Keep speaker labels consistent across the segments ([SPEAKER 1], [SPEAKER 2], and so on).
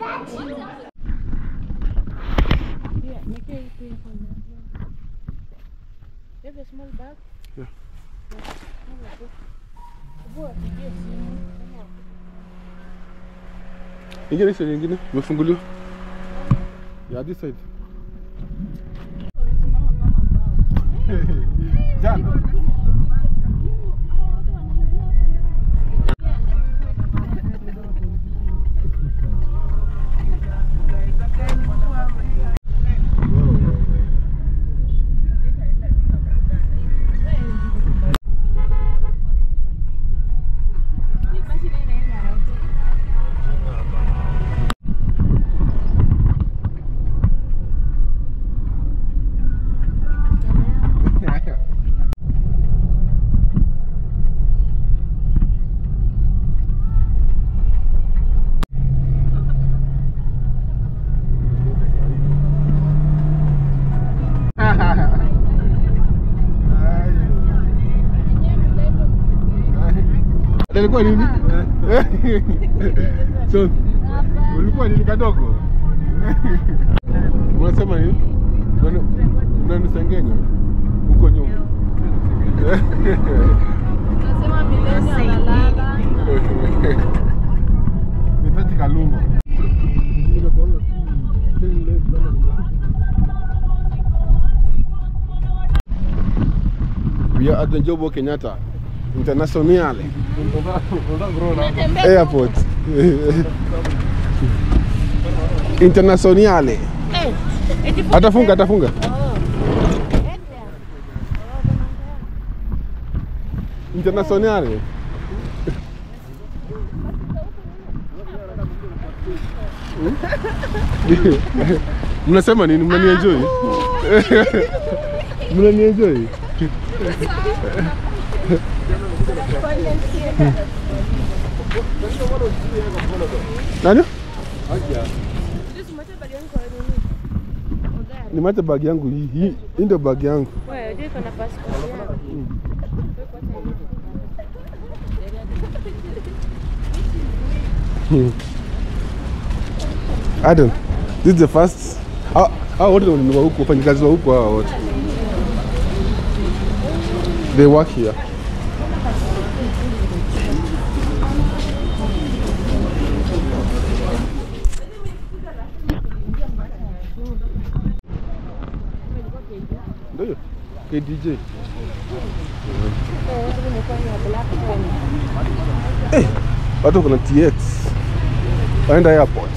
[SPEAKER 1] Yeah, make it three for me. You have a small bag?
[SPEAKER 2] Yeah.
[SPEAKER 1] Boy, yes.
[SPEAKER 2] Ingine sio nyingine imefunguliwa. Yeah, this side. Jana. Ilikuwa nini? So, ulikuwa nini kadogo? Unasema nini? Unani- Unanisengenya huko nyuma.
[SPEAKER 1] Nasema milenia analala.
[SPEAKER 2] Nitaji kaluma. We are at the Jomo Kenyatta International Airport. Internationale. Atafunga, atafunga. Internationale. Mnasema nini? Mnanienjoy? Mnanienjoy? Nani? Nimeacha bag yangu hii. Hii hii ndio bag yangu.
[SPEAKER 1] Wewe, unajua iko na passport yako.
[SPEAKER 2] Adam, this is the first. Hao hao wote ni wa huku, wafanyikazi wa huku hao wote. They work here. Ndio. KDJ. Eh, watu kuna TX. Waenda airport.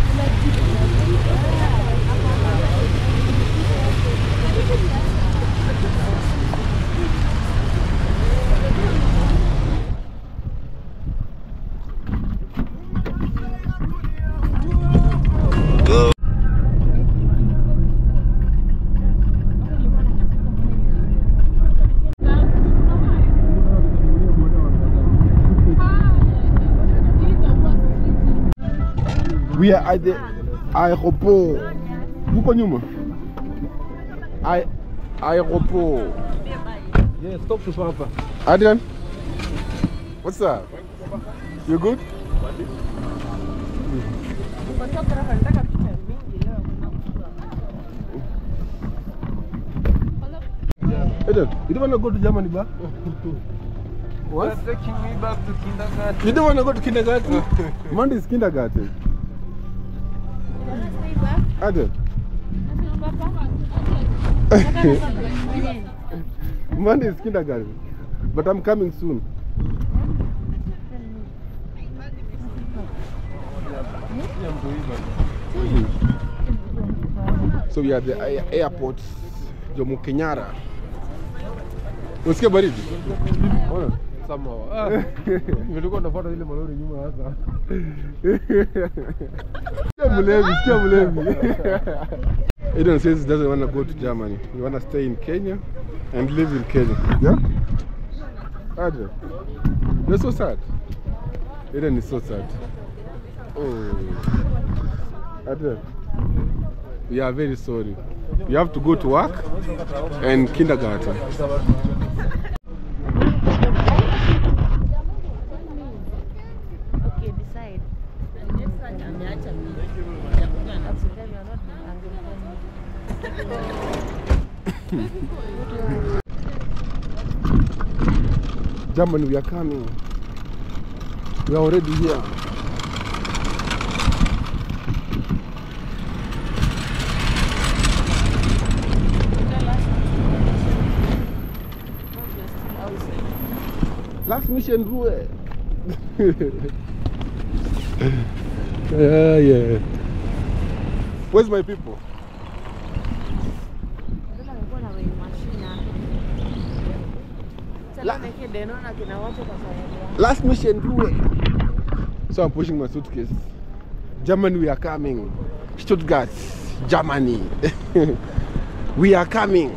[SPEAKER 2] We are at the aéroport. Huko nyuma. Ai aéroport.
[SPEAKER 3] Yeah, stop to hapa.
[SPEAKER 2] Adrian, what's up? You good? Adrian, you don't want to go to Germany, ba? What?
[SPEAKER 3] You're taking me back to kindergarten.
[SPEAKER 2] You don't want to go to kindergarten? Monday is kindergarten. Adrian, Monday is kindergarten. But I'm coming soon. So we are at the air- airport Jomo Kenyatta. Unasikia baridi? Ona.
[SPEAKER 3] Somehow. Ah, nilikuwa nafuata ile malori nyuma sasa.
[SPEAKER 2] Sikia mlevi, sikia mlevi. Eden says he doesn't want to go to Germany. He want to stay in Kenya and live in Kenya. Yeah? Adrian, you're so sad. Eden is so sad. Oh. Adrian, we are very sorry. You have to go to work and kindergarten.
[SPEAKER 1] Okay, decide.
[SPEAKER 2] Germany, we are coming. We are already here. Last mission Rue. yeah, yeah. Where's my people? Last mission Rue. So I'm pushing my suitcase. Germany, we are coming. Stuttgart, Germany. we are coming.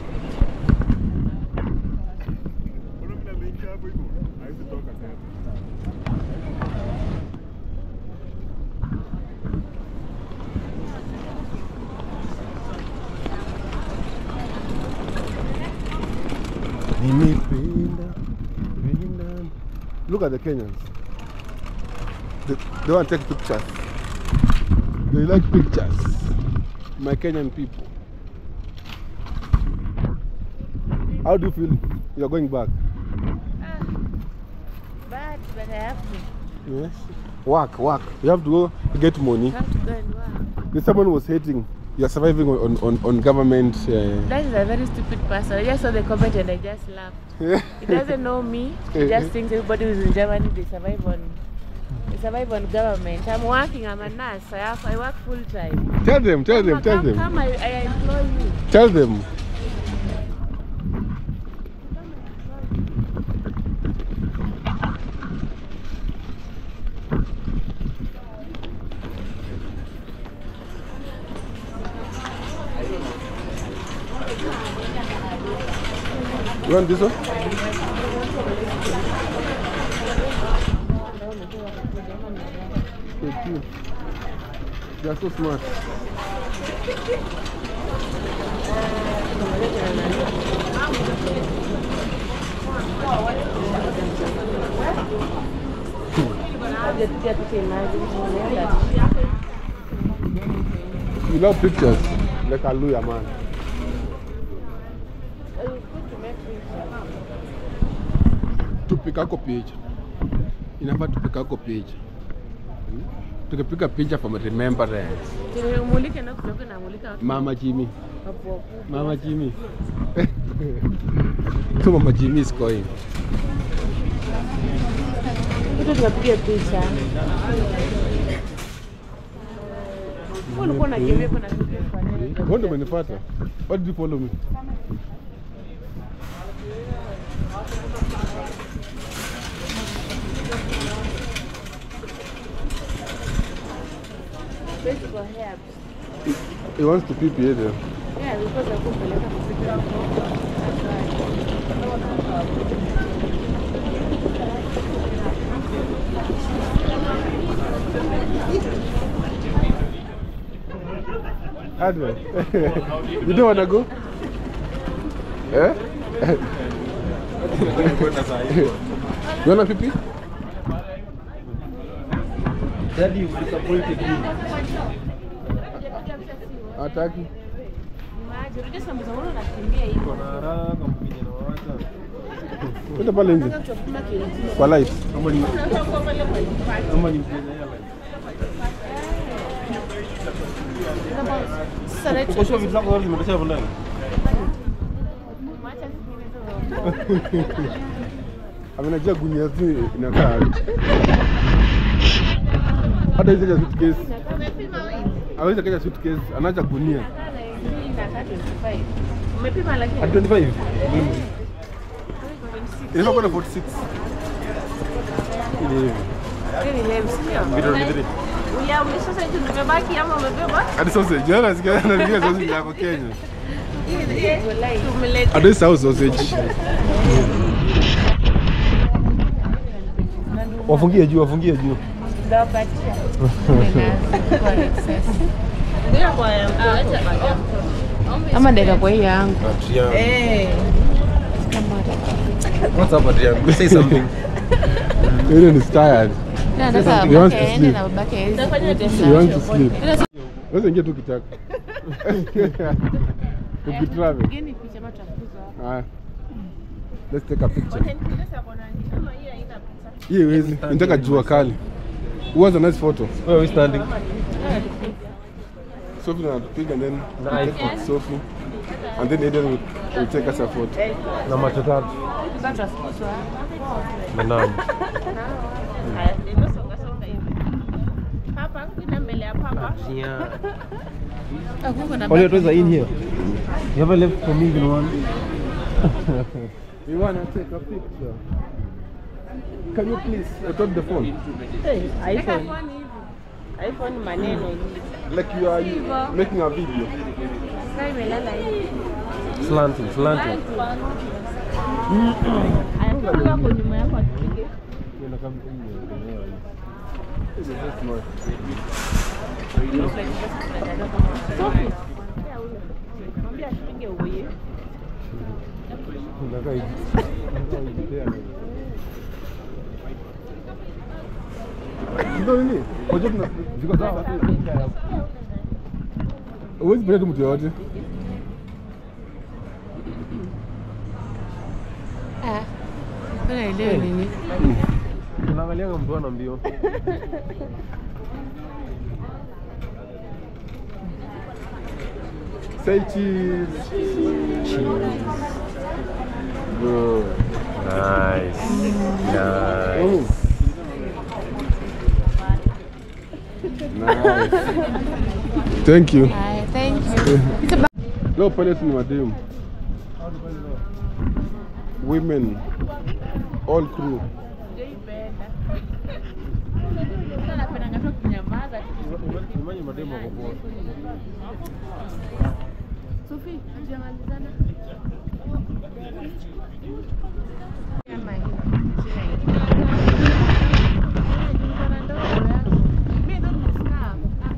[SPEAKER 2] Nimependa, nimependa. Look at the Kenyans. They, they want to take pictures. They like pictures. My Kenyan people. How do you feel? You're going back.
[SPEAKER 1] But, but I have to.
[SPEAKER 2] Yes. Work, work. You have to go get money.
[SPEAKER 1] have to go and work.
[SPEAKER 2] There's someone who was hating. You're surviving on, on, on government. Uh,
[SPEAKER 1] That is a very stupid person. I just saw the comment and I just laughed. He doesn't know me. He just thinks everybody who's in Germany they survive on they survive on government. I'm working. I'm a nurse. I have I work full time.
[SPEAKER 2] tell them, tell them, tell
[SPEAKER 1] come,
[SPEAKER 2] them.
[SPEAKER 1] Come, I, I employ you.
[SPEAKER 2] Tell them. You want this one? Thank you. You are so smart. You love pictures. Like Hallelujah, man. Tupikako picha. Inafaa tupikako picha. Hmm? Tukipiga picha for remembrance.
[SPEAKER 1] Umulike na kutoka na mulika watu
[SPEAKER 2] Mama Jimmy.
[SPEAKER 1] wapo wakubwa.
[SPEAKER 2] Mama Jimmy. so Mama Jimmy is going.
[SPEAKER 1] Kitu tunapiga picha. Wewe ulikuwa unakimbia kuna kitu kwa nini?
[SPEAKER 2] Wewe ndio umenifuata. Why did you follow me?
[SPEAKER 1] Best for herbs.
[SPEAKER 2] He wants to pee pee there.
[SPEAKER 1] Yeah, because I kupeleka kupiga
[SPEAKER 2] Adwell. you don't wanna go? Eh? you wanna pee pee?
[SPEAKER 3] Daddy, you disappointed me.
[SPEAKER 2] Hataki.
[SPEAKER 1] maji. Unajua sambuza mbona unakimbia hivi?
[SPEAKER 3] Kuna haraka mkija na wacha.
[SPEAKER 2] Kwenda pale nje.
[SPEAKER 1] Unataka kuchukua kile kile.
[SPEAKER 2] Kwa light.
[SPEAKER 3] Ama ni ama ni Mkenya Airlines.
[SPEAKER 1] Sasa na
[SPEAKER 3] Uko sure vitu zako zote zimetosha hapo ndani?
[SPEAKER 1] Mwacha zingine zote.
[SPEAKER 2] Amenajua gunia zi inakaa. aje. Hata hizo za suitcase.
[SPEAKER 1] Umepima wewe?
[SPEAKER 2] Hawezi kaja suitcase, anaacha gunia.
[SPEAKER 1] Hii inakaa 25. Umepima lakini?
[SPEAKER 3] At 25.
[SPEAKER 2] Inafaa kuwa na 46. Ile hivi.
[SPEAKER 1] Hii ni lame, sio?
[SPEAKER 3] Video ni three.
[SPEAKER 1] Uya, umesasa hicho nimebaki ama umebeba?
[SPEAKER 2] Hadi sausage. Jana nasikia anarudia sausage yako Kenya.
[SPEAKER 1] Tumeleta.
[SPEAKER 2] Hadi sahau sausage.
[SPEAKER 3] Wafungie juu, wafungie juu.
[SPEAKER 1] Ndawapatia. Kwa excess. Ama ndeka kwa hii yangu.
[SPEAKER 3] What's up, Adrian? Say something.
[SPEAKER 2] Ile ni tired.
[SPEAKER 1] Ila nataka
[SPEAKER 2] He wants
[SPEAKER 1] babake
[SPEAKER 2] to
[SPEAKER 1] aende
[SPEAKER 2] sleep.
[SPEAKER 1] na babake hawezi
[SPEAKER 2] He wants to sleep.
[SPEAKER 1] Ila si-
[SPEAKER 2] Wewe ingia tu kitaka. Ukitravel.
[SPEAKER 1] Pigeni picha ama tutafukuzwa hapa.
[SPEAKER 2] Haya. Let's take a picture. Hii haiwezi. Nataka jua kali. Who has a nice photo?
[SPEAKER 3] Where are we standing?
[SPEAKER 2] Sophie na piga and then
[SPEAKER 3] Na
[SPEAKER 2] we take with Sophie. And then Aiden will, will take us a photo.
[SPEAKER 3] Na macho tatu.
[SPEAKER 1] Sasa tutafukuzwa hapa.
[SPEAKER 3] Na nani?
[SPEAKER 4] Haya, ndio songa songa hivi. Papa, kuja mbele ya papa.
[SPEAKER 3] Yeah.
[SPEAKER 1] Ah, kuko na
[SPEAKER 3] All your
[SPEAKER 1] baki.
[SPEAKER 3] toys are in here. You haven't left for me even one.
[SPEAKER 2] We want to take a picture. Can you please record the phone?
[SPEAKER 4] Hey, iPhone. iPhone maneno hivi.
[SPEAKER 2] Like you are making a video.
[SPEAKER 1] Sasa imelala hivi.
[SPEAKER 3] Slanting, slanting.
[SPEAKER 4] Aya, kama wako nyuma yako atupige. Sophie. Mwambie atupige uwe.
[SPEAKER 2] Ndio nini? Ngoja tuna ziko sawa. Huwezi peleka mtu yoyote.
[SPEAKER 1] Ah. Mbona elewe nini?
[SPEAKER 3] Unaangalianga mtu ana mbio.
[SPEAKER 2] Say cheese. Good.
[SPEAKER 3] Nice. Nice.
[SPEAKER 2] Oh. Nice. Thank you.
[SPEAKER 1] Haya, thank you.
[SPEAKER 2] Leo pale si ni mademu. Women. All crew.
[SPEAKER 1] Sasa napendanga tu kunyamaza tu.
[SPEAKER 3] Imani mademo wako poa.
[SPEAKER 1] Sophie, hatujamalizana. Kama hii. Sina hii. Nilikuwa na ndogo ya. Mimi ndo nimesahau.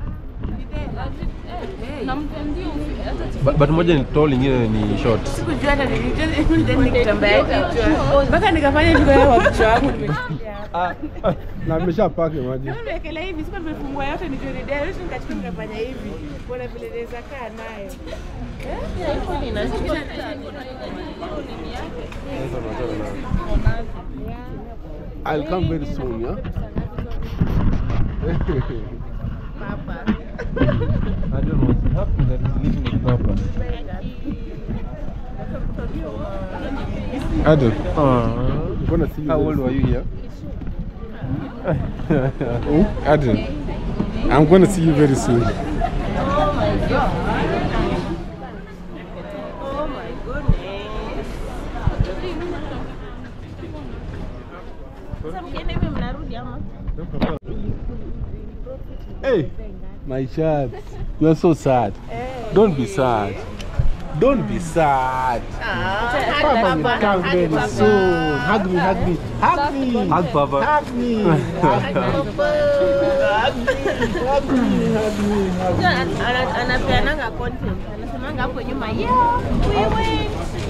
[SPEAKER 3] But, but moja ni tall, ingine ni short.
[SPEAKER 1] Sikujua hata nilijua nikitambaa kichwa. Mpaka nikafanya niko kwa kichwa wangu nimeshikia hapa.
[SPEAKER 2] Na nimesha pake maji.
[SPEAKER 1] Kama nimewekelea hivi, sikuwa nimefungua yote nijue ni dai, yote nikachukua nikafanya hivi. Kuna vile naweza kaa nayo.
[SPEAKER 4] iPhone ina
[SPEAKER 2] I'll come very soon, yeah?
[SPEAKER 4] papa.
[SPEAKER 3] I don't know what's happening that is living with Papa.
[SPEAKER 2] Adam,
[SPEAKER 3] Aww.
[SPEAKER 2] I'm gonna see you.
[SPEAKER 3] How
[SPEAKER 2] very
[SPEAKER 3] old were
[SPEAKER 2] soon.
[SPEAKER 3] you here?
[SPEAKER 2] Oh, Adam, I'm gonna see you very soon.
[SPEAKER 4] Oh my goodness. Sasa mkienda hivi mnarudi ama?
[SPEAKER 2] Hey, my child, you are so sad. Don't be sad. Don't be sad. Papa will come very soon. Hug me, hug me, hug me,
[SPEAKER 3] Hug Papa.
[SPEAKER 2] hug me, hug me, hug me, hug me, hug me.
[SPEAKER 4] Ana- ana- anapeananga content anasemanga hapo nyuma yeah, we went.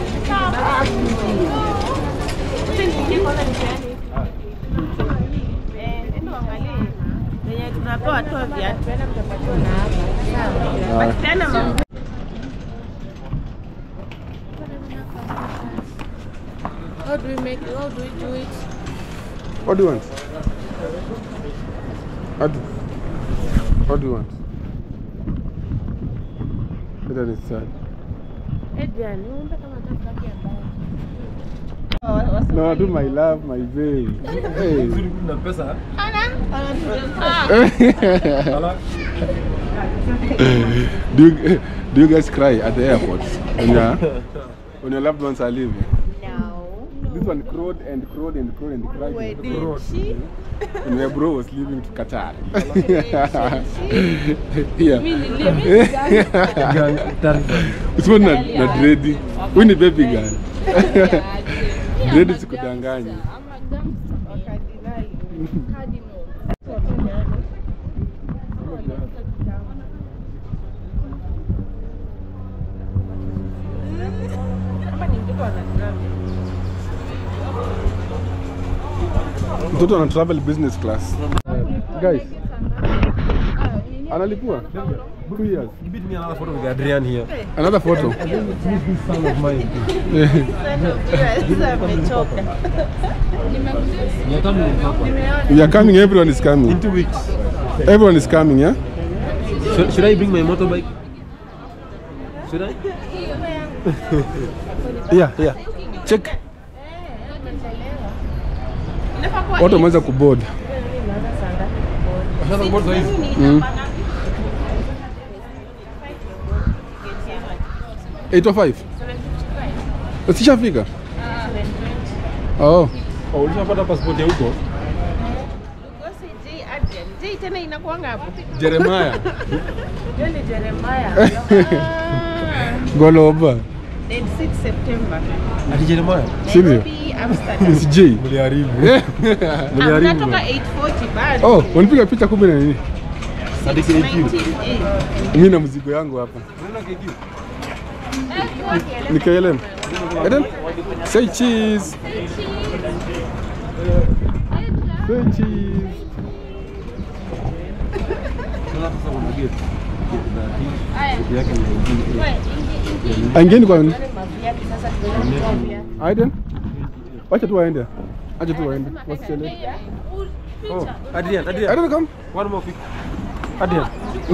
[SPEAKER 4] Sasa nikiingia kwanza nipeane hivi. Eh, enda uangalie venye tunapewa toa viatu But tena mambo
[SPEAKER 1] How do we make how do we do it?
[SPEAKER 2] What do you want? What do, what do you want? That is sad.
[SPEAKER 1] Adrian, unaomba kama tafaki ambayo.
[SPEAKER 2] No, I do my love, my baby. Hey.
[SPEAKER 3] Na pesa.
[SPEAKER 2] do, you, do you guys cry at the airport when, your when your loved ones are leaving?
[SPEAKER 4] No.
[SPEAKER 2] This one crowed and crowed and crowed and cried.
[SPEAKER 4] Where
[SPEAKER 2] and
[SPEAKER 4] did
[SPEAKER 2] crowed.
[SPEAKER 4] she?
[SPEAKER 2] When my bro was leaving to Qatar. yeah.
[SPEAKER 3] Gang Tarzan.
[SPEAKER 2] Usiwe na, na dredi. Huyu ni baby girl. Dredi sikudanganya. Mtoto ana travel business class. Guys. Analipua? Two years.
[SPEAKER 3] Give me another photo with Adrian here.
[SPEAKER 2] Another photo.
[SPEAKER 3] This son of mine.
[SPEAKER 4] Sasa amechoka.
[SPEAKER 3] You're coming with Papa.
[SPEAKER 2] We are coming, everyone is coming.
[SPEAKER 3] In two weeks.
[SPEAKER 2] Everyone is coming, yeah?
[SPEAKER 3] Should, should I bring my motorbike? Should I?
[SPEAKER 2] Yeah, yeah. Check.
[SPEAKER 4] Inafaa kuwa
[SPEAKER 2] Watu wameweza kuboard.
[SPEAKER 3] Washaanza kuboard saa hizi?
[SPEAKER 2] Mm. 805. Usishafika? Oh.
[SPEAKER 3] Oh, ulishapata passport ya huko?
[SPEAKER 4] Ugosi J Adrian. J tena inakuanga hapo.
[SPEAKER 2] Jeremiah.
[SPEAKER 1] Hiyo ni Jeremiah.
[SPEAKER 2] Goloba.
[SPEAKER 4] Date 6 September.
[SPEAKER 3] Ati Jeremiah.
[SPEAKER 2] Sivyo?
[SPEAKER 4] Nairobi, Amsterdam.
[SPEAKER 2] It's J.
[SPEAKER 3] Mliharibu.
[SPEAKER 4] Ah,
[SPEAKER 3] Mliharibu.
[SPEAKER 4] Unatoka 840 bado.
[SPEAKER 2] Oh, wanipiga picha kumbe na nini?
[SPEAKER 3] Hadi KQ.
[SPEAKER 4] 19A.
[SPEAKER 2] Mimi na mzigo yangu hapa. Ni KLM. Eden? Say cheese. Say cheese. Angeni kwa Aiden? Wacha tu waende. Acha tu waende. Wasichelewe.
[SPEAKER 3] Oh, Adrian, Adrian.
[SPEAKER 2] Aiden come.
[SPEAKER 3] One more pic. Adrian.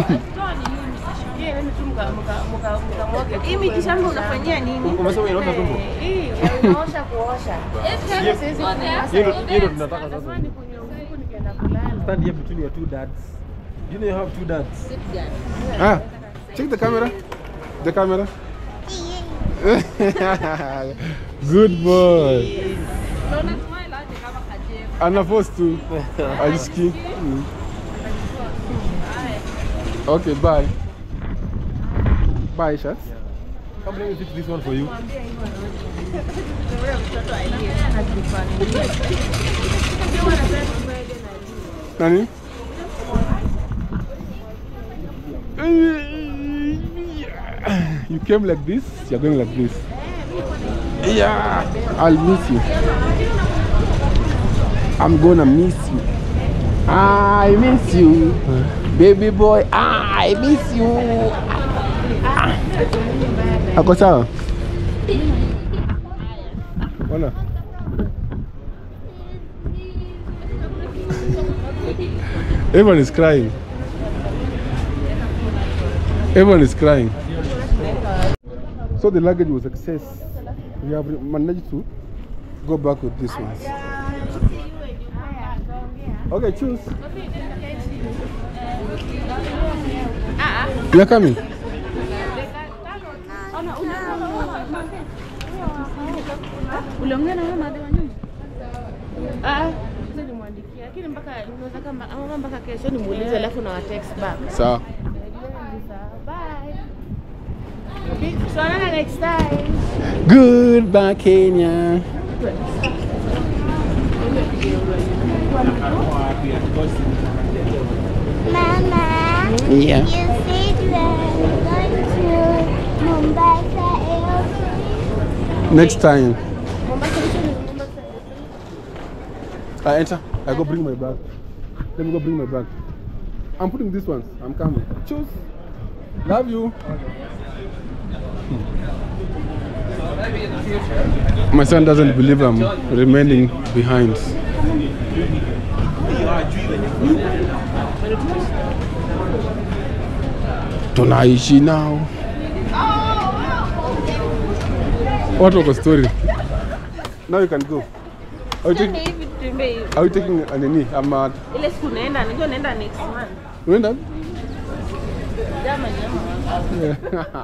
[SPEAKER 4] Hii miti shamba unafanyia nini?
[SPEAKER 3] Umesema inaosha tumbo?
[SPEAKER 1] Unaosha kuosha.
[SPEAKER 3] Hiyo ndo- hiyo ndo tunataka sasa. Stand here between your two dads. You know you have two dads.
[SPEAKER 2] Ah, check the camera. The camera. Good boy. Ana force tu. Ajiski. Mm. Okay, bye. Bye, Shat.
[SPEAKER 3] Come let me fix this one for you.
[SPEAKER 2] Nani? You came like this, you're going like this. Yeah, I'll miss you. I'm gonna miss you. I miss you. Baby boy, I miss you. Ako sawa? Ona. Everyone is crying. Everyone is crying. So the luggage was excess. We have managed to go back with this one. Okay, choose. You are coming.
[SPEAKER 1] Uliongea na mama wa nyumba? Ah, sasa nimwandikia. Lakini mpaka unaweza kama ama mpaka kesho nimuulize alafu na wa text back.
[SPEAKER 2] Sawa.
[SPEAKER 1] Bye. Tuonana next time.
[SPEAKER 2] Goodbye, Kenya.
[SPEAKER 5] Mama,
[SPEAKER 2] Yeah.
[SPEAKER 5] you said we are going to Mombasa airport.
[SPEAKER 2] Next time. I enter. I go bring my bag. Let me go bring my bag. I'm putting this one. I'm coming. Choose. Love you. My son doesn't believe I'm remaining behind. Tunaishi now. What was the story? Now you can go. Are you
[SPEAKER 4] Twende
[SPEAKER 2] taking,
[SPEAKER 4] hivi tutembee hivi.
[SPEAKER 2] are you taking a nini? I'm uh,
[SPEAKER 4] Ile siku naenda, najua naenda next month.
[SPEAKER 2] unaenda?
[SPEAKER 4] Germany ama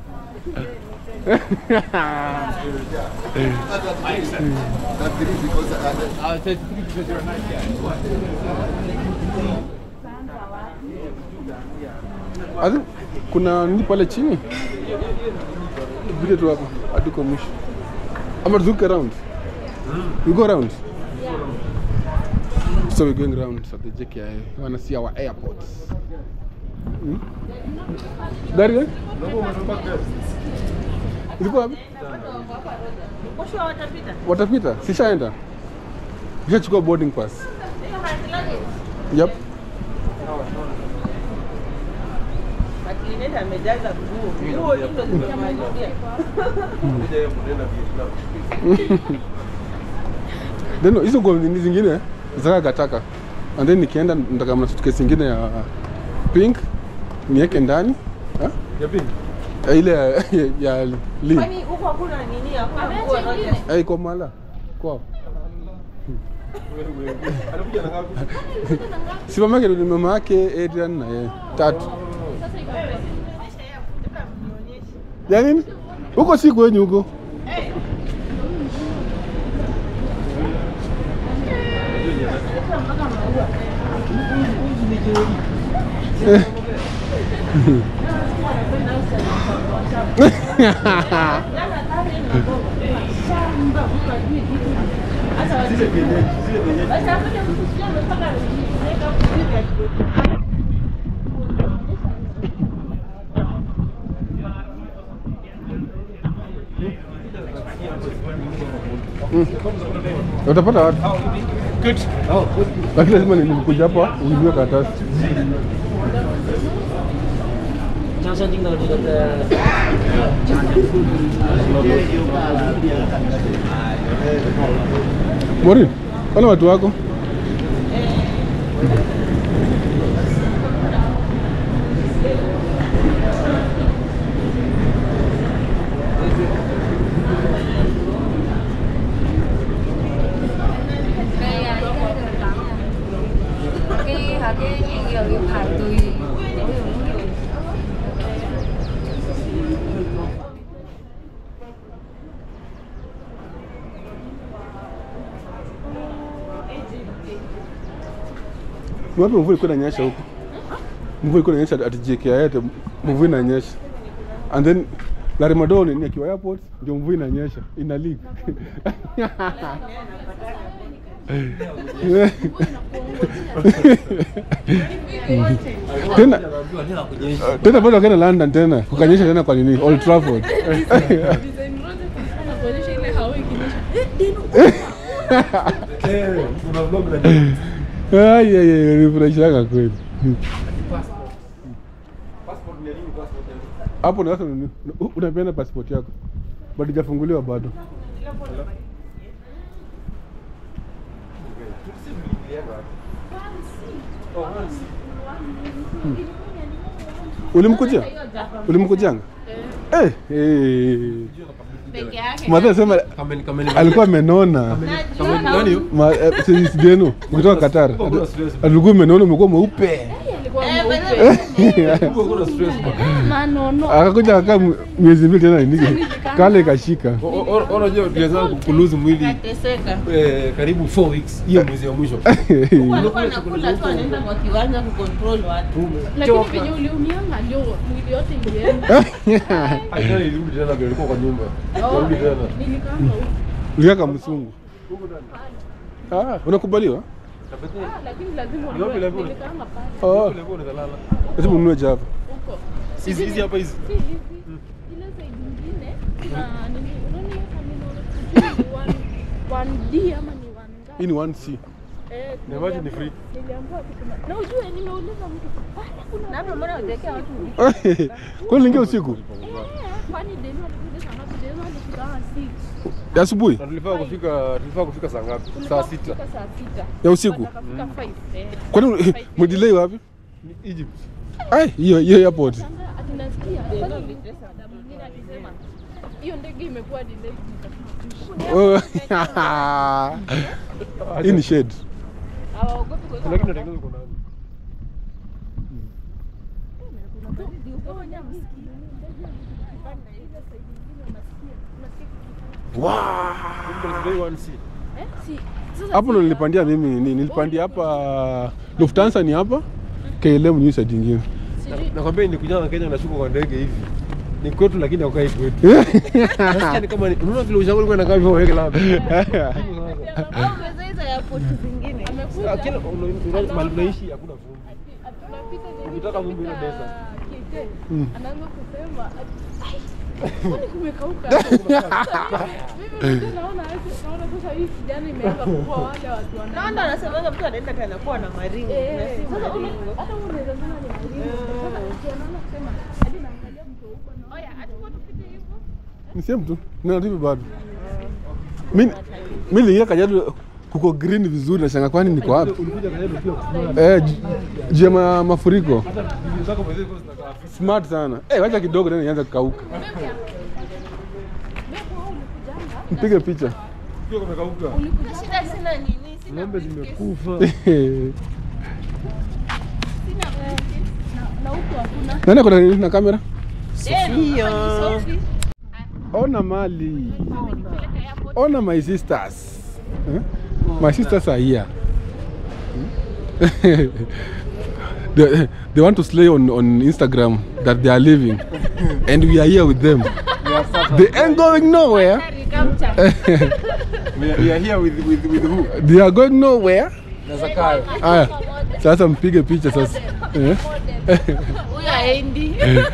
[SPEAKER 2] I think kuna nini pale chini? Vile tu hapo hadi kwa mwisho. Ama tuzuke around. We go around. So we're going around at the JKI. We wanna see our airports. Hmm? Gari gani? Ilikuwa wapi?
[SPEAKER 4] Mwisho watapita.
[SPEAKER 2] Watapita? Sishaenda. Nishachukua boarding pass. Yep.
[SPEAKER 4] Akileta amejaza nguo. Nguo hizo zimemalizia.
[SPEAKER 2] Then hizo nguo ni zingine zakakataka. And then nikienda nataka mna suitcase ingine ya pink niweke ndani. Ha?
[SPEAKER 3] Ya pink.
[SPEAKER 2] Eh, Ile ya, ya Lee.
[SPEAKER 4] Kwani huko hakuna nini? Hakuna nguo zote.
[SPEAKER 2] Eh, iko mala. Kwao.
[SPEAKER 3] Anakuja na ngapi?
[SPEAKER 2] Si mama yake ni mama yake Adrian na yeye. Tatu. Ya nini? Huko si kwenyu huko.
[SPEAKER 3] Zile vienyeji, zile vienyeji.
[SPEAKER 2] Utapata watu. Lakini lazima nilikuja hapa uibiwe karatasi. Morin, wale watu wako
[SPEAKER 6] cái hả cái giờ yêu排隊。
[SPEAKER 2] Ni wapi mvua ilikuwa inanyesha huko? Mvua ilikuwa inanyesha ati JKIA ati mvua inanyesha. And then Larry Madowo ni akiwa airport ndio mvua inanyesha ina leak. tena tena bado wakaenda London tena kukanyesha tena kwa nini Old Trafford.
[SPEAKER 3] Eh, kuna vlog na
[SPEAKER 2] Ai ai ai nifurahishaga kweli.
[SPEAKER 3] passport ni nini passport?
[SPEAKER 2] Hapo na sasa unani- unapeana passport yako. Bado hajafunguliwa bado. Ulimkujia? Ulimkujanga? Eh, eh.
[SPEAKER 4] Peke yake.
[SPEAKER 2] Madha sema
[SPEAKER 3] Kameni kameni.
[SPEAKER 2] alikuwa amenona.
[SPEAKER 3] Kameni nani hiyo?
[SPEAKER 2] Ma eh, si si Deno kutoka Qatar.
[SPEAKER 3] Kuna stress.
[SPEAKER 2] Alikuwa amenona umekuwa mweupe.
[SPEAKER 4] Eh, bado
[SPEAKER 3] Huko kuna stress. bwana.
[SPEAKER 2] Akakuja akaa miezi mbili tena nini? Kale ikashika.
[SPEAKER 3] O- o- o- Unajua tulianza kuluzi mwili
[SPEAKER 4] teseka.
[SPEAKER 3] eh, karibu 4 weeks hiyo mwezi wa mwisho.
[SPEAKER 4] Alikuwa anakula tu anaenda kwa kiwanja kucontrol watu.
[SPEAKER 7] lakini venye uliumianga ndio mwili yote ilienda.
[SPEAKER 3] Hata ilirudi tena ndio ilikuwa kwa nyumba. Ilirudi tena.
[SPEAKER 7] Nilikanga huko.
[SPEAKER 2] Uliaka msungu. Ah, unakubaliwa?
[SPEAKER 7] lakini lazima
[SPEAKER 3] Ni wapi
[SPEAKER 7] ununue.
[SPEAKER 3] level?
[SPEAKER 7] Nilikanga pale
[SPEAKER 2] Oh,
[SPEAKER 3] Ilikuwa unaweza lala.
[SPEAKER 2] lazima ununue Java.
[SPEAKER 7] huko.
[SPEAKER 3] Hizi hizi hapa hizi.
[SPEAKER 7] Si hizi ile side nyingine na nini unaona hiyo terminal sijui ni one 1D ama ni one
[SPEAKER 2] Hii
[SPEAKER 7] ngapi?
[SPEAKER 2] ni 1C.
[SPEAKER 7] Eh,
[SPEAKER 3] Na maji ni free.
[SPEAKER 7] Niliambiwa tu kuna. Na ujue nimeuliza mtu, "Pale kuna
[SPEAKER 4] Na hapo mbona unawekea watu
[SPEAKER 2] Kwani uliingia usiku?
[SPEAKER 7] Eh, kwani Deno alikuja saa ngapi? Deno alifika kama 6.
[SPEAKER 2] Ya asubuhi?
[SPEAKER 3] Na tulifaa kufika tulifaa kufika saa ngapi? Saa sita.
[SPEAKER 7] Tulifika saa sita.
[SPEAKER 2] Ya usiku?
[SPEAKER 7] Akafika 5. Eh.
[SPEAKER 2] Kwani mdelay wapi?
[SPEAKER 3] Ni Egypt.
[SPEAKER 2] Ai, hiyo hiyo airport.
[SPEAKER 7] Sasa ati nasikia kwani dada mwingine akisema hiyo ndege imekuwa delayed
[SPEAKER 2] Oh. Hii ni shade.
[SPEAKER 7] hawaogopi kuweka
[SPEAKER 3] Lakini
[SPEAKER 7] mafuta.
[SPEAKER 3] natengeneza uko nani? Wow.
[SPEAKER 7] Eh, si- sasa
[SPEAKER 2] Hapo ndo
[SPEAKER 7] si-
[SPEAKER 2] nilipandia mimi nini? Nilipandia hapa Lufthansa ni hapa. KLM ni side nyingine.
[SPEAKER 7] sijui-
[SPEAKER 3] Nakwambia nikuja na Kenya nashuka kwa ndege hivi. Ni kwetu lakini haukai kwetu. Nasikia ni kama ni unaona vile ushauri kwenda kama hivyo weke labda.
[SPEAKER 4] au umeweza hizo airport zingine.
[SPEAKER 7] amekuja
[SPEAKER 3] Kila una- mahali unaishi hakuna vumbi.
[SPEAKER 7] ati tunapita nini
[SPEAKER 3] Ukitaka vumbi ile
[SPEAKER 7] tunapita
[SPEAKER 3] desa.
[SPEAKER 7] KK,
[SPEAKER 2] Mm.
[SPEAKER 7] anaanza kusema ati, "Ai, Kwani kumekauka? Mimi ndio naona naona sasa hii kijana imeanza kuwa wale watu wana.
[SPEAKER 4] Na ndo anasemaga mtu anaenda tena kuwa na maringo.
[SPEAKER 7] Eh,
[SPEAKER 4] na si
[SPEAKER 7] sasa una-
[SPEAKER 4] maringo.
[SPEAKER 7] hata wewe unaweza sema ni maringo. Sasa ukiona kusema hadi naangalia mtu huko na oya, achukua tupite hivyo.
[SPEAKER 2] Ni same tu. Nina TV bado. Mimi mimi niliingia Kajiado kuko green vizuri na shanga kwani niko wapi?
[SPEAKER 3] Ulikuja Kajiado ukiwa smart.
[SPEAKER 2] Eh, ju- juu ya ma- mafuriko.
[SPEAKER 3] Hata bibi zako mwenyewe zilikuwa zinakaa fiti.
[SPEAKER 2] Smart sana. Eh, wacha kidogo tena ianze kukauka. Mpige picha.
[SPEAKER 3] Ukiwa kumekauka.
[SPEAKER 4] Shida sina nini, sina
[SPEAKER 3] Ng'ombe zimekufa.
[SPEAKER 7] na huko hakuna.
[SPEAKER 2] Nani kuna nini na kamera?
[SPEAKER 4] Sofia.
[SPEAKER 2] Ona mali. Ona my sisters. Eh? My sisters are here. they, they want to slay on, on Instagram that they are leaving. and we are here with them. They ain't going nowhere.
[SPEAKER 3] We are, we are here with, with, with who?
[SPEAKER 2] They are going nowhere.
[SPEAKER 3] Na Zakayo.
[SPEAKER 2] Aya, sasa mpige picha sasa. Eh?
[SPEAKER 7] Huyo aendi.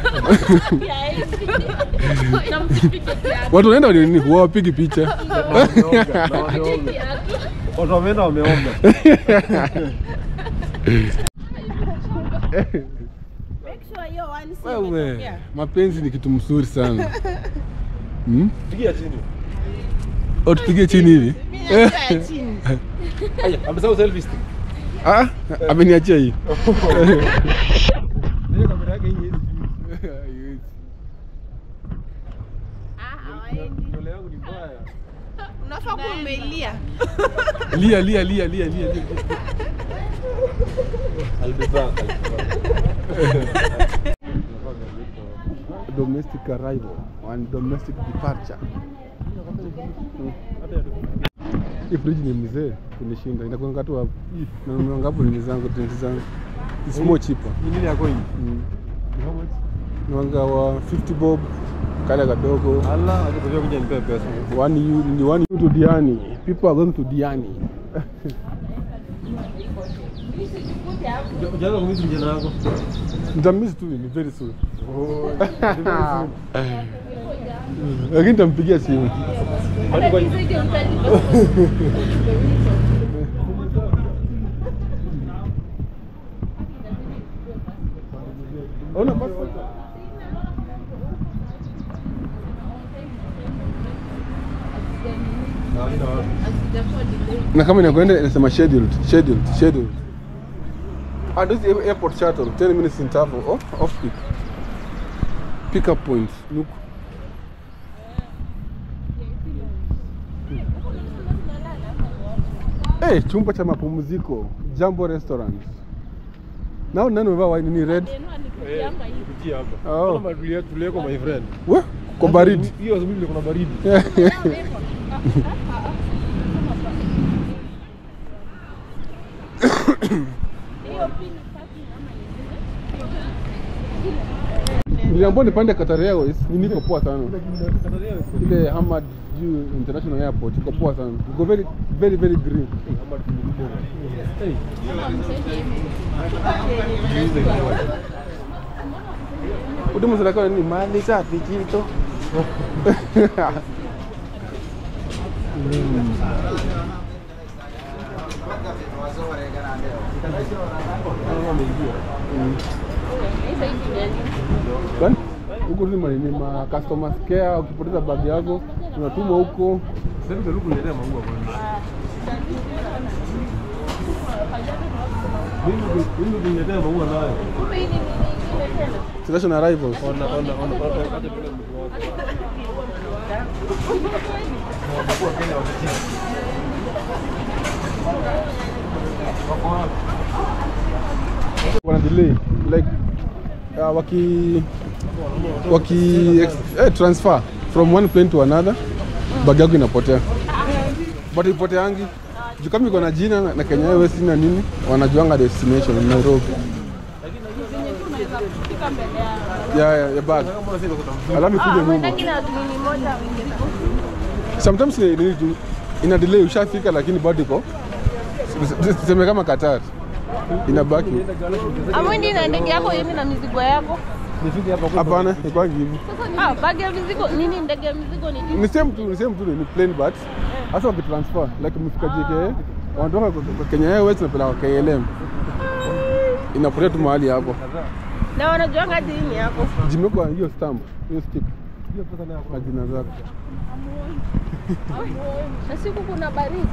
[SPEAKER 2] Watu wanaenda nini? Wawapigi picha.
[SPEAKER 3] Wameoga, na wameoga. Watu wameenda wameoga.
[SPEAKER 2] Wewe, mapenzi ni kitu mzuri sana. Hmm?
[SPEAKER 3] Pigia chini.
[SPEAKER 2] O tupige chini hivi.
[SPEAKER 3] Aya, amesahau selfie stick.
[SPEAKER 2] Ah, ameniachia hii.
[SPEAKER 3] Hiyo kamera yake hii hizi. Nywele yangu ni mbaya.
[SPEAKER 4] Unafaa kuwa umelia.
[SPEAKER 2] Lia lia lia lia lia. lia.
[SPEAKER 3] I'll be back.
[SPEAKER 2] Domestic arrival and domestic departure. Hii fridge ni mzee kunishinda. Inakuanga tu hapo. Na nimeanga hapo nini zangu, drinks zangu. It's more cheaper.
[SPEAKER 3] Ni nini yako hii?
[SPEAKER 2] Mm.
[SPEAKER 3] How much?
[SPEAKER 2] Niwanga wa 50 bob kale kadogo.
[SPEAKER 3] Allah, acha kujua kuja nipe pesa.
[SPEAKER 2] One you, ni one you to Diani. People are going to Diani.
[SPEAKER 3] Ujaanza kumisi mjana wako.
[SPEAKER 2] Nitammiss tu ni very soon. Lakini nitampigia simu.
[SPEAKER 3] Hadi kwa
[SPEAKER 2] Ona passport. Na kama inakwenda inasema scheduled, scheduled, scheduled. Ah, this is airport shuttle, 10 minutes interval. Off, off peak. Pick up point. Look. Hey, chumba cha mapumziko, Jambo Restaurant. Nao nani umevaa wine ni red?
[SPEAKER 3] kupitia hapa.
[SPEAKER 2] Oh.
[SPEAKER 3] Kama matulia tulieko my friend.
[SPEAKER 2] We, kwa baridi.
[SPEAKER 3] Hiyo asubuhi ndio kuna baridi.
[SPEAKER 2] Niliambiwa nipande Qatar Airways, ni niko poa sana. Ile Hamad juu International Airport iko poa sana. Iko very very very green.
[SPEAKER 3] Hey.
[SPEAKER 2] Huduma zinakuwa ni mali safi kito. Kwani? Huko ni mali ni ma customer care, ukipoteza bag yako unatumwa huko.
[SPEAKER 3] Sasa ndio kuniletea maua kwanza. Mimi mimi kuniletea maua nayo.
[SPEAKER 2] International arrivals.
[SPEAKER 3] Ona ona ona ona acha pale mkuu wako. Watakuwa Kenya wakichini. Wako wapi?
[SPEAKER 2] wana delay like uh, waki waki eh, transfer from one plane to another bag yako inapotea but ipoteangi juu kama iko na jina na- na Kenya Airways na nini wanajuanga destination in Nairobi ya ya, ya bag alafu ikuje nyuma sometimes ni ni tu ina delay ushafika lakini bado iko tuseme kama Qatar inabaki
[SPEAKER 4] Amwendi na ndege yako hivi na mizigo yako.
[SPEAKER 3] Nishuke hapa kwa
[SPEAKER 2] Hapana, ikwangi hivi.
[SPEAKER 4] Ah, bagi ya mizigo nini? Ndege ya mizigo ni
[SPEAKER 2] Ni same tu, ni same tu ni plain but hasa wakitransfer like mfika JKA wanatoka kwa- kwa Kenya Airways na peleka KLM. Inapotea tu mahali hapo.
[SPEAKER 4] na wanajuanga dini yako.
[SPEAKER 2] Jimekwa hiyo stamp, hiyo stick
[SPEAKER 3] hiyo pesa nayo
[SPEAKER 2] na jina zako.
[SPEAKER 7] Na siku kuna baridi.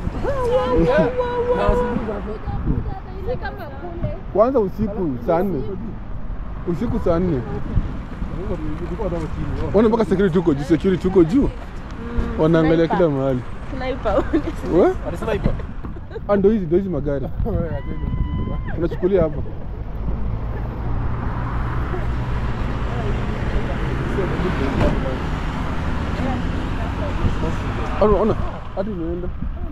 [SPEAKER 7] Si kama kule.
[SPEAKER 2] Kwanza usiku saa nne. Usiku saa nne. Wana mpaka security huko juu, security huko juu. Wanaangalia kila mahali.
[SPEAKER 4] Sniper.
[SPEAKER 2] We?
[SPEAKER 3] Alisema ipo.
[SPEAKER 2] Ah, ndo hizi ndo hizi magari. Unachukulia hapa. Ona, ona. Hadi unaenda.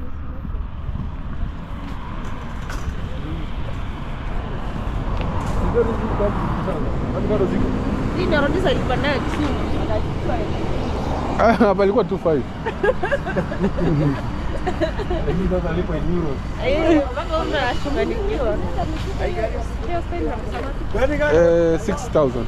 [SPEAKER 4] Hii ndio rudisha ilikuwa nayo Kisumu.
[SPEAKER 2] Ah, hapa ilikuwa 25.
[SPEAKER 3] Lakini sasa alipo in euros.
[SPEAKER 4] Eh, mpaka unashunganikiwa. Hiyo spend na kusema
[SPEAKER 2] Eh, 6000.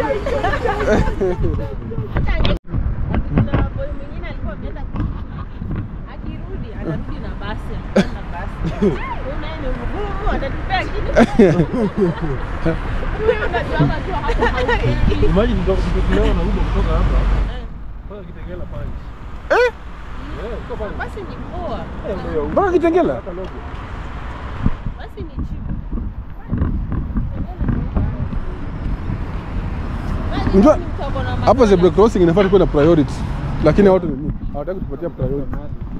[SPEAKER 4] kuna boy mwingine alikuwa ameenda akirudi anarudi na basi anapanda basi Huyu naye ni mgumu anatupea kitu Huyu unajuanga tu hata haufikii.
[SPEAKER 3] Imagine ndio tukilewa na Uber kutoka hapa. Kwa Kitengela pale.
[SPEAKER 2] Eh?
[SPEAKER 3] Eh, uko pale.
[SPEAKER 4] basi ni poa
[SPEAKER 3] Eh, ndio ya
[SPEAKER 2] Mpaka Kitengela?
[SPEAKER 3] Hata logo.
[SPEAKER 4] basi ni cheap
[SPEAKER 2] Unajua,
[SPEAKER 4] Mtu ako na
[SPEAKER 2] Hapa
[SPEAKER 4] magari.
[SPEAKER 2] zebra crossing inafaa kuwa na priority. Lakini watu nini? Hawataki kutupatia priority.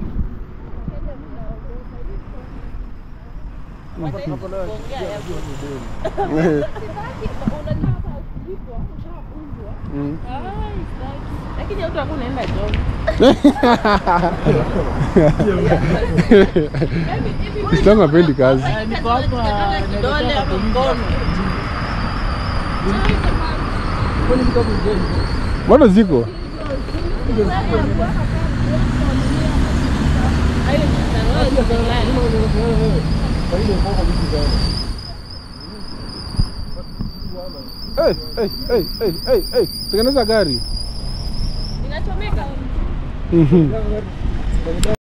[SPEAKER 4] Kuongea ya
[SPEAKER 2] Eh,
[SPEAKER 7] Unajua hapa ulipo ushafunzwa.
[SPEAKER 2] mm.
[SPEAKER 4] lakini watu hakuna enda job
[SPEAKER 2] Islamu hapendi kazi.
[SPEAKER 4] niko hapa kidole ama mkono
[SPEAKER 2] Bado ziko.
[SPEAKER 4] hayo ni tangazo
[SPEAKER 2] Hey, hey, hey, hey, hey, hey. Tengeneza gari.
[SPEAKER 4] inachomeka
[SPEAKER 2] Mhm.